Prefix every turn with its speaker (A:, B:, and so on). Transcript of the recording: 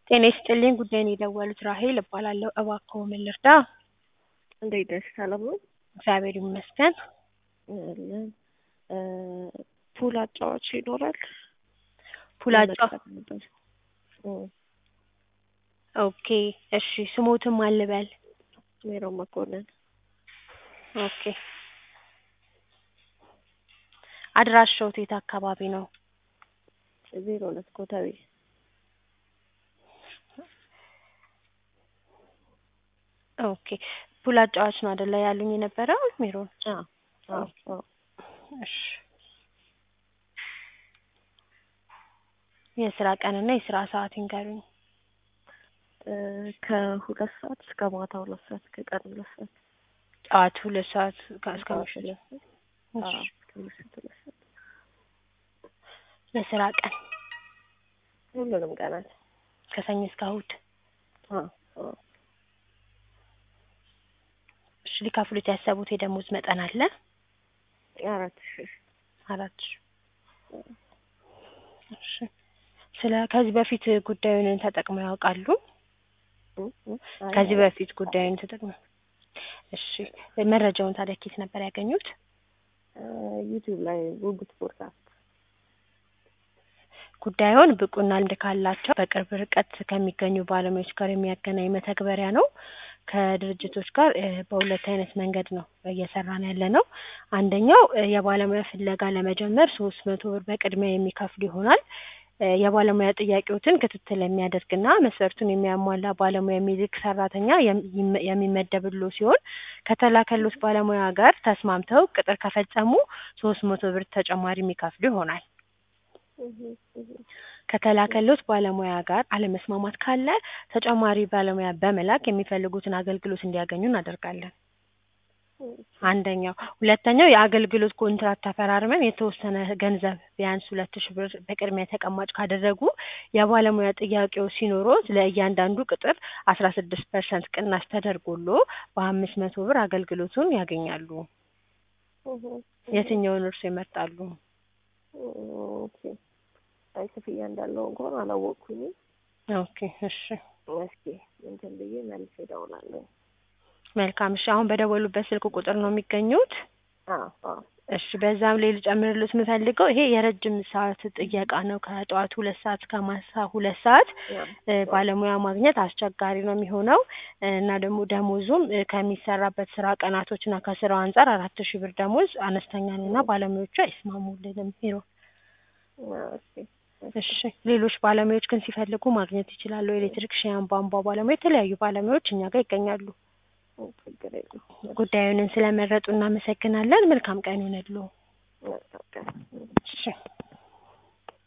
A: ጤና ይስጥልኝ ጉዳይን የደወሉት ራሄል እባላለሁ። እባክዎ ምን ልርዳ?
B: እንዴት ነሽ? ሰላም ነው?
A: እግዚአብሔር ይመስገን።
B: አለን። ፑል አጫዋች ይኖራል?
A: ፑል አጫ
B: ለመቅጠር ነበር። እም፣
A: ኦኬ እሺ ስሞትም አልበል
B: ሜሮን መኮንን
A: ኦኬ አድራሻው የት አካባቢ ነው?
B: ዜሮ ሁለት ኮተቤ
A: ኦኬ ፑል አጫዋች ነው አይደለ ያሉኝ የነበረው ሜሮን?
B: አዎ አዎ አዎ
A: እሺ የስራ ቀንና የስራ ሰዓት ይንገሩኝ።
B: እ ከሁለት ሰዓት እስከ ማታ ሁለት ሰዓት ከቀን ሁለት ሰዓት
A: ጠዋት ሁለት ሰዓት ከ- እስከ
B: ጠዋት
A: ምሽት
B: ሁለት ሰዓት አዎ
A: እሺ
B: እስከ ምሽት ሁለት ሰዓት
A: የስራ ቀን
B: ሁሉንም ቀናት
A: ከሰኞ እስከ እሑድ
B: አዎ አዎ
A: እሺ ሊከፍሉት ያሰቡት የደሞዝ መጠን አለ?
B: አራት ሺህ
A: አራት ሺህ እሺ ስለ ከዚህ በፊት ጉዳዩን ተጠቅመው ያውቃሉ?
B: እም፣ እም፣ አይ፣
A: ከዚህ
B: አይ፣
A: በፊት ጉዳዩን ተጠቅመው እሺ መረጃውን ታዲያ ኬት ነበር ያገኙት?
B: እ ዩቲዩብ ላይ ጉጉት ፖድካስት
A: ጉዳዩን ብቁና ልምድ ካላቸው በቅርብ ርቀት ከሚገኙ ባለሙያዎች ጋር የሚያገናኝ መተግበሪያ ነው። ከድርጅቶች ጋር እ በሁለት አይነት መንገድ ነው እየሰራን ያለ ነው። አንደኛው እ የባለሙያ ፍለጋ ለመጀመር ሶስት መቶ ብር በቅድሚያ የሚከፍሉ ይሆናል። እ የባለሙያ ጥያቄዎትን ክትትል የሚያደርግና መስፈርቱን የሚያሟላ ባለሙያ የሚልክ ሰራተኛ የም- ይመ- የሚመደብሎ ሲሆን ከተላከሉት ባለሙያ ጋር ተስማምተው ቅጥር ከፈጸሙ ሶስት መቶ ብር ተጨማሪ የሚከፍሉ ይሆናል።
B: እህ እህ
A: ከተላከሉት ባለሙያ ጋር አለመስማማት ካለ ተጨማሪ ባለሙያ በመላክ የሚፈልጉትን አገልግሎት እንዲያገኙ እናደርጋለን። አንደኛው። ሁለተኛው የአገልግሎት ኮንትራት ተፈራርመን የተወሰነ ገንዘብ ቢያንስ ሁለት ሺህ ብር በቅድሚያ ተቀማጭ ካደረጉ የባለሙያ ጥያቄዎች ሲኖሮት ለእያንዳንዱ ቅጥር አስራ ስድስት ፐርሰንት ቅናሽ ተደርጎሎ በአምስት መቶ ብር አገልግሎቱን ያገኛሉ።
B: እህ እህ
A: የትኛውን እርሶ ይመርጣሉ?
B: ኦኬ አይ ክፍያ እንዳለው እንኳን አላወቅኩኝም።
A: ኦኬ እሺ
B: እስኪ እንትን ብዬ መልሼ እደውላለሁ።
A: መልካም እሺ አሁን በደወሉበት ስልክ ቁጥር ነው የሚገኙት?
B: አዎ አዎ
A: እሺ በዛም ላይ ልጨምርልዎት የምፈልገው ይሄ የረጅም ሰዓት ጥየቃ ነው። ከጠዋቱ ሁለት ሰዓት እስከ ማታ ሁለት ሰዓት
B: ያው
A: እ ባለሙያ ማግኘት አስቸጋሪ ነው የሚሆነው እ እና ደግሞ ደሞዙም እ ከሚሰራበት ስራ ቀናቶች እና ከስራው አንጻር አራት ሺህ ብር ደሞዝ አነስተኛ ነው እና ባለሙያዎቹ አይስማሙልንም ቢሮ
B: አዎ እሺ
A: እሺ ሌሎች ባለሙያዎች ግን ሲፈልጉ ማግኘት ይችላሉ። ኤሌክትሪክሽያን፣ ቧንቧ ባለሙያ፣ የተለያዩ ባለሙያዎች እኛ ጋር ይገኛሉ።
B: ችግር የለውም።
A: ጉዳዩንን ስለመረጡ እናመሰግናለን። መልካም ቀን ይሁንልዎ።
B: መልካም ቀን።
A: እሺ